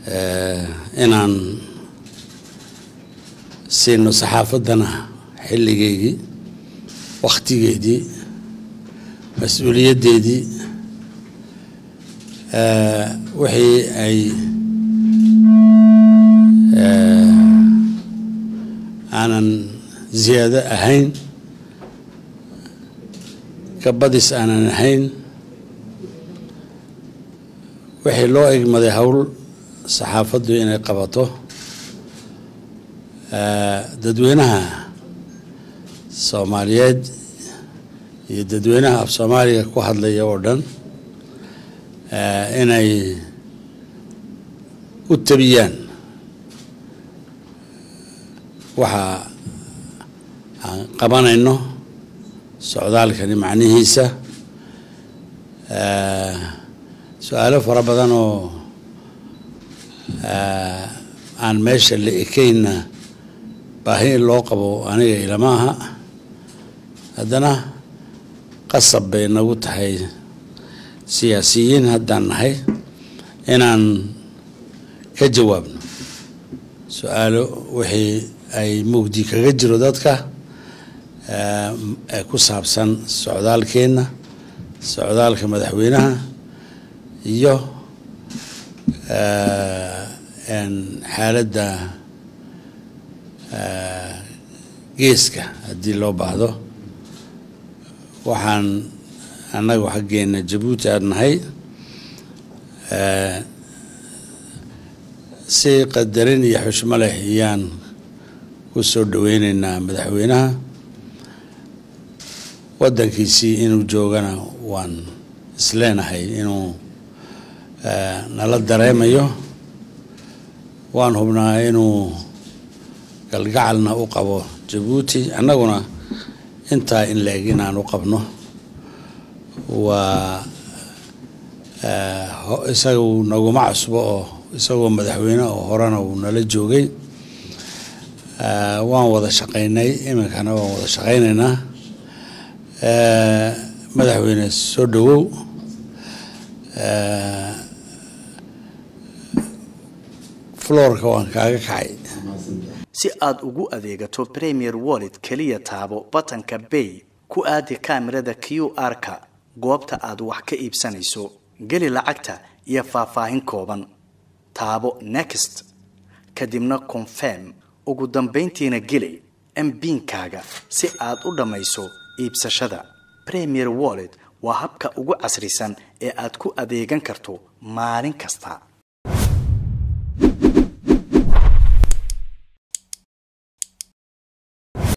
inaan siino saxaafaddana xilligeygii wakhtigeedii mas-uuliyaddeedii wixii ay aanan ziyaado ahayn kabadis aanan ahayn wixii loo egmaday howl saxaafaddu inay qabato dadweynaha soomaaliyeed iyo dadweynaha af soomaaliga ku hadlaya oo dhan inay u tabiyaan waxa aan qabanayno socdaalkani macnihiisa su-aalo fara badan oo aan meesha la ekeynna baahi in loo qabo aniga ilama aha haddana qasab bay nagu tahay siyaasiyiin haddaan nahay inaan ka jawaabno su-aalo wixii ay mugdi kaga jiro dadka ee ku saabsan socdaalkeenna socdaalka madaxweynaha iyo xaaladda geeska haddii loo baahdo waxaan annagu xaggeena jabuuti aan nahay si qadarin iyo xushmo leh ayaan ku soo dhaweyneynaa madaxweynaha waddankiisii inuu joogana waan isleenahay inuu nala dareemayo waan hubnaa inuu galgacalna u qabo jabuuti annaguna intaa in la-eg inaan u qabno waa isagu naguma cusbo oo isagoo madaxweyne oo horena uu nala joogay waan wada shaqaynay iminkana waan wada shaqaynaynaa madaxweyne soo dhawow floorka waan kaaga kacay si aad ugu adeegato premier wallet keliya taabo batanka bay ku aadi kaamirada q r-ka goobta aad wax ka iibsanayso geli lacagta iyo faahfaahin kooban taabo next kadibna confirm ugu dambayntiina geli mbiinkaaga si aad u dhammayso iibsashada premier wallet waa habka ugu casrisan ee aad ku adeegan karto maalin kasta